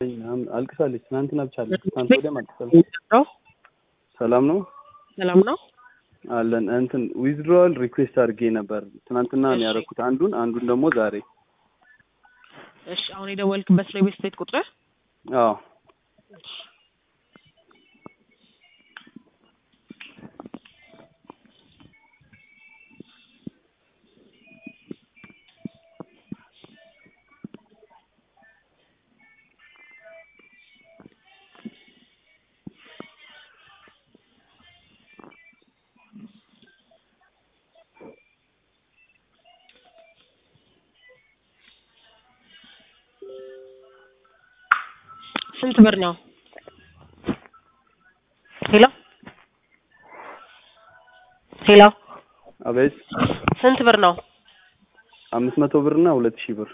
አልቅሳለች። ትናንትና ብቻ አለች። ትናንት ወዲያም አልቅሳለች። ነው ሰላም ነው ሰላም ነው። አለን። እንትን ዊዝድሮዋል ሪኩዌስት አድርጌ ነበር ትናንትና ነው እሺ። ያደረኩት አንዱን አንዱን ደግሞ ዛሬ። እሺ አሁን የደወልክበት ነው የቤት ቤት ቁጥር? አዎ ስንት ብር ነው? ሄሎ ሄሎ አቤት ስንት ብር ነው? አምስት መቶ ብር እና ሁለት ሺህ ብር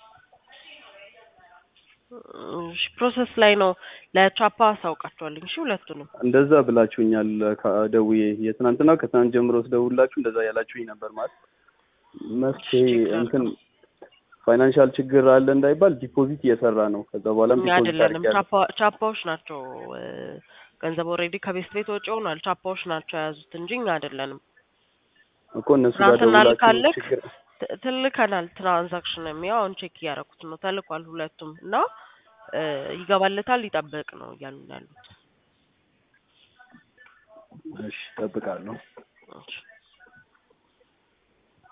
እሺ ፕሮሰስ ላይ ነው። ለቻፓ አሳውቃቸዋለሁ። እሺ ሁለቱንም እንደዛ ብላችሁኛል። ከ- ደውዬ የትናንትና ከትናንት ጀምሮ ስደውላችሁ እንደዛ ያላችሁኝ ነበር። ማለት መፍትሄ ችግር እንትን ፋይናንሻል ችግር አለ እንዳይባል ዲፖዚት እየሰራ ነው። ከዛ በኋላም ዲፖዚት አይደለንም። አድርጌያለሁ። ቻፓ ቻፓዎች ናቸው እ፣ ገንዘብ ኦልሬዲ ከቤት ቤት ወጪ ሆኗል። ቻፓዎች ናቸው የያዙት እንጂ እኛ አይደለንም። እኮ እነሱ ጋር ትናንትና ደውላችሁ ልካለክ ችግር ት- ትልከናል። ትራንዛክሽን የሚያው አሁን ቼክ እያደረኩት ነው። ተልኳል ሁለቱም እና እ፣ ይገባለታል ይጠብቅ ነው እያሉ ነው ያሉት። እሺ እጠብቃለሁ። እሺ